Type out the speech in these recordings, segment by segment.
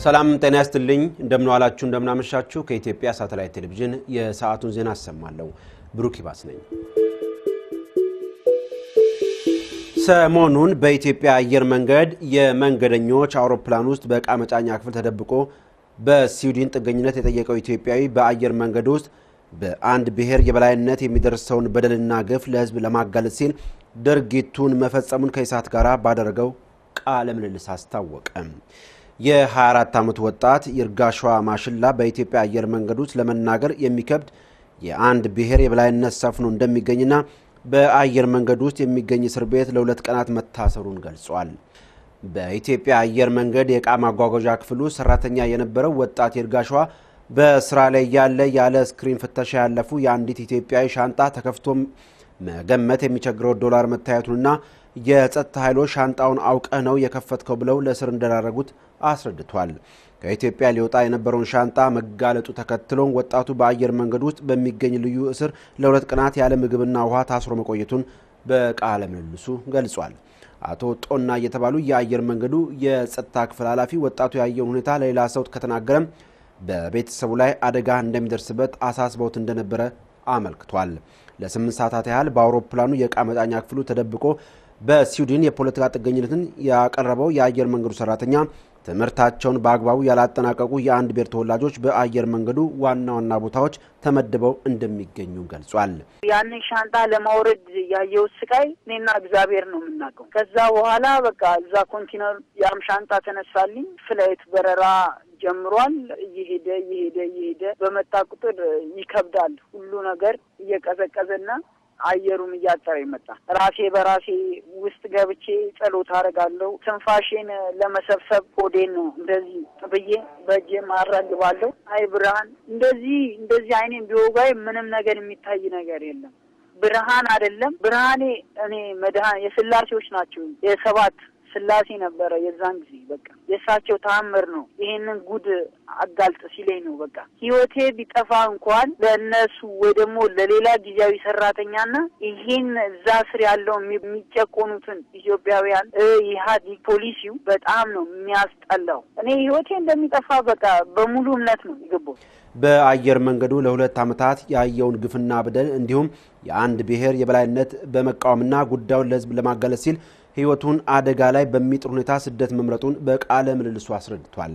ሰላም ጤና ያስትልኝ። እንደምንዋላችሁ እንደምናመሻችሁ። ከኢትዮጵያ ሳተላይት ቴሌቪዥን የሰዓቱን ዜና አሰማለሁ። ብሩክ ይባስ ነኝ። ሰሞኑን በኢትዮጵያ አየር መንገድ የመንገደኞች አውሮፕላን ውስጥ በዕቃ መጫኛ ክፍል ተደብቆ በስዊድን ጥገኝነት የጠየቀው ኢትዮጵያዊ በአየር መንገድ ውስጥ በአንድ ብሔር የበላይነት የሚደርሰውን በደልና ግፍ ለሕዝብ ለማጋለጥ ሲል ድርጊቱን መፈጸሙን ከኢሳት ጋር ባደረገው ቃለ ምልልስ አስታወቀ። የ24 ዓመቱ ወጣት ይርጋሸዋ ማሽላ በኢትዮጵያ አየር መንገድ ውስጥ ለመናገር የሚከብድ የአንድ ብሔር የበላይነት ሰፍኖ እንደሚገኝና በአየር መንገድ ውስጥ የሚገኝ እስር ቤት ለሁለት ቀናት መታሰሩን ገልጿል። በኢትዮጵያ አየር መንገድ የዕቃ ማጓጓዣ ክፍል ውስጥ ሰራተኛ የነበረው ወጣት ይርጋሸዋ በስራ ላይ ያለ ያለ ስክሪን ፍተሻ ያለፉ የአንዲት ኢትዮጵያዊ ሻንጣ ተከፍቶ መገመት የሚቸግረው ዶላር መታየቱንና የጸጥታ ኃይሎች ሻንጣውን አውቀህ ነው የከፈትከው ብለው ለእስር እንደዳረጉት አስረድቷል። ከኢትዮጵያ ሊወጣ የነበረውን ሻንጣ መጋለጡ ተከትሎም ወጣቱ በአየር መንገድ ውስጥ በሚገኝ ልዩ እስር ለሁለት ቀናት ያለ ምግብና ውሃ ታስሮ መቆየቱን በቃለ ምልልሱ ገልጿል። አቶ ጦና እየተባሉ የአየር መንገዱ የጸጥታ ክፍል ኃላፊ ወጣቱ ያየውን ሁኔታ ለሌላ ሰው ከተናገረም በቤተሰቡ ላይ አደጋ እንደሚደርስበት አሳስበውት እንደነበረ አመልክቷል። ለስምንት ሰዓታት ያህል በአውሮፕላኑ የዕቃ መጫኛ ክፍሉ ተደብቆ በስዊድን የፖለቲካ ጥገኝነትን ያቀረበው የአየር መንገዱ ሰራተኛ ትምህርታቸውን በአግባቡ ያላጠናቀቁ የአንድ ብሔር ተወላጆች በአየር መንገዱ ዋና ዋና ቦታዎች ተመድበው እንደሚገኙ ገልጿል። ያንን ሻንጣ ለማውረድ ያየሁት ስቃይ እኔና እግዚአብሔር ነው የምናውቀው። ከዛ በኋላ በቃ እዛ ኮንቲነር ያም ሻንጣ ተነሳልኝ። ፍላይት በረራ ጀምሯል። እየሄደ እየሄደ እየሄደ በመጣ ቁጥር ይከብዳል። ሁሉ ነገር እየቀዘቀዘና አየሩም እያጠረ ይመጣ። ራሴ በራሴ ውስጥ ገብቼ ጸሎት አደርጋለሁ። ትንፋሼን ለመሰብሰብ ሆዴን ነው እንደዚህ ብዬ በእጄም አራግባለሁ። አይ ብርሃን እንደዚህ እንደዚህ አይኔን ቢወጋይ ምንም ነገር የሚታይ ነገር የለም። ብርሃን አይደለም ብርሃኔ እኔ መድኃን የስላሴዎች ናቸው የሰባት ስላሴ ነበረ የዛን ጊዜ በቃ የእሳቸው ተአምር ነው። ይሄንን ጉድ አጋልጥ ሲለኝ ነው በቃ ህይወቴ ቢጠፋ እንኳን ለእነሱ ወይ ደግሞ ለሌላ ጊዜያዊ ሰራተኛና ይሄን እዛ ስር ያለው የሚጨቆኑትን ኢትዮጵያውያን ኢህአዴግ ፖሊሲው በጣም ነው የሚያስጠላው። እኔ ህይወቴ እንደሚጠፋ በቃ በሙሉ እምነት ነው የገባው። በአየር መንገዱ ለሁለት ዓመታት ያየውን ግፍና በደል እንዲሁም የአንድ ብሔር የበላይነት በመቃወምና ጉዳዩን ለህዝብ ለማጋለጥ ሲል ህይወቱን አደጋ ላይ በሚጥር ሁኔታ ስደት መምረጡን በቃለ ምልልሱ አስረድቷል።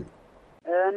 እኔ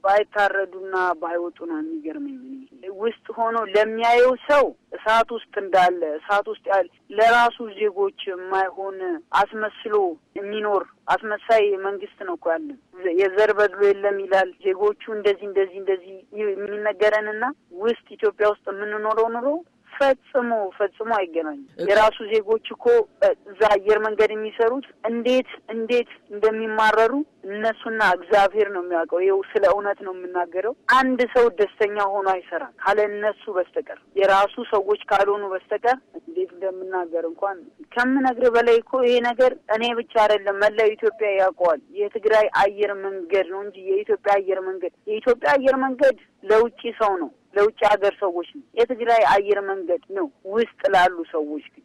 ባይታረዱና ባይወጡ ነው የሚገርመኝ። ውስጥ ሆኖ ለሚያየው ሰው እሳት ውስጥ እንዳለ እሳት ውስጥ ያለ ለራሱ ዜጎች የማይሆን አስመስሎ የሚኖር አስመሳይ መንግስት ነው እኮ ያለን። የዘር በድሎ የለም ይላል። ዜጎቹ እንደዚህ እንደዚህ እንደዚህ የሚነገረንና ውስጥ ኢትዮጵያ ውስጥ የምንኖረው ኑሮ ፈጽሞ ፈጽሞ አይገናኙም። የራሱ ዜጎች እኮ እዛ አየር መንገድ የሚሰሩት እንዴት እንዴት እንደሚማረሩ እነሱና እግዚአብሔር ነው የሚያውቀው። ይኸው ስለ እውነት ነው የምናገረው። አንድ ሰው ደስተኛ ሆኖ አይሰራም ካለ እነሱ በስተቀር የራሱ ሰዎች ካልሆኑ በስተቀር እንዴት እንደምናገር እንኳን ከምነግር በላይ እኮ ይሄ ነገር እኔ ብቻ አይደለም መላው ኢትዮጵያ ያውቀዋል። የትግራይ አየር መንገድ ነው እንጂ የኢትዮጵያ አየር መንገድ የኢትዮጵያ አየር መንገድ ለውጭ ሰው ነው ለውጭ ሀገር ሰዎች ነው። የትግራይ አየር መንገድ ነው ውስጥ ላሉ ሰዎች ግን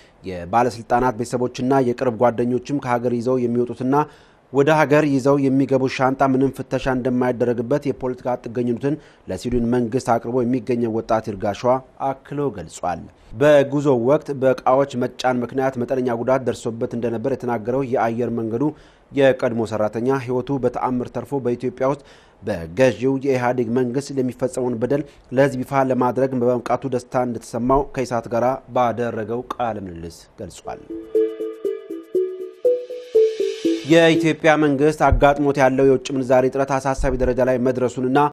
የባለስልጣናት ቤተሰቦችና የቅርብ ጓደኞችም ከሀገር ይዘው የሚወጡትና ወደ ሀገር ይዘው የሚገቡት ሻንጣ ምንም ፍተሻ እንደማይደረግበት የፖለቲካ ጥገኝነትን ለስዊድን መንግስት አቅርቦ የሚገኘው ወጣት ይርጋሸዋ አክሎ ገልጿል። በጉዞ ወቅት በእቃዎች መጫን ምክንያት መጠነኛ ጉዳት ደርሶበት እንደነበር የተናገረው የአየር መንገዱ የቀድሞ ሰራተኛ ሕይወቱ በተአምር ተርፎ በኢትዮጵያ ውስጥ በገዢው የኢህአዴግ መንግስት የሚፈጸመውን በደል ለሕዝብ ይፋ ለማድረግ በመብቃቱ ደስታ እንደተሰማው ከኢሳት ጋር ባደረገው ቃለ ምልልስ ገልጿል። የኢትዮጵያ መንግስት አጋጥሞት ያለው የውጭ ምንዛሬ እጥረት አሳሳቢ ደረጃ ላይ መድረሱንና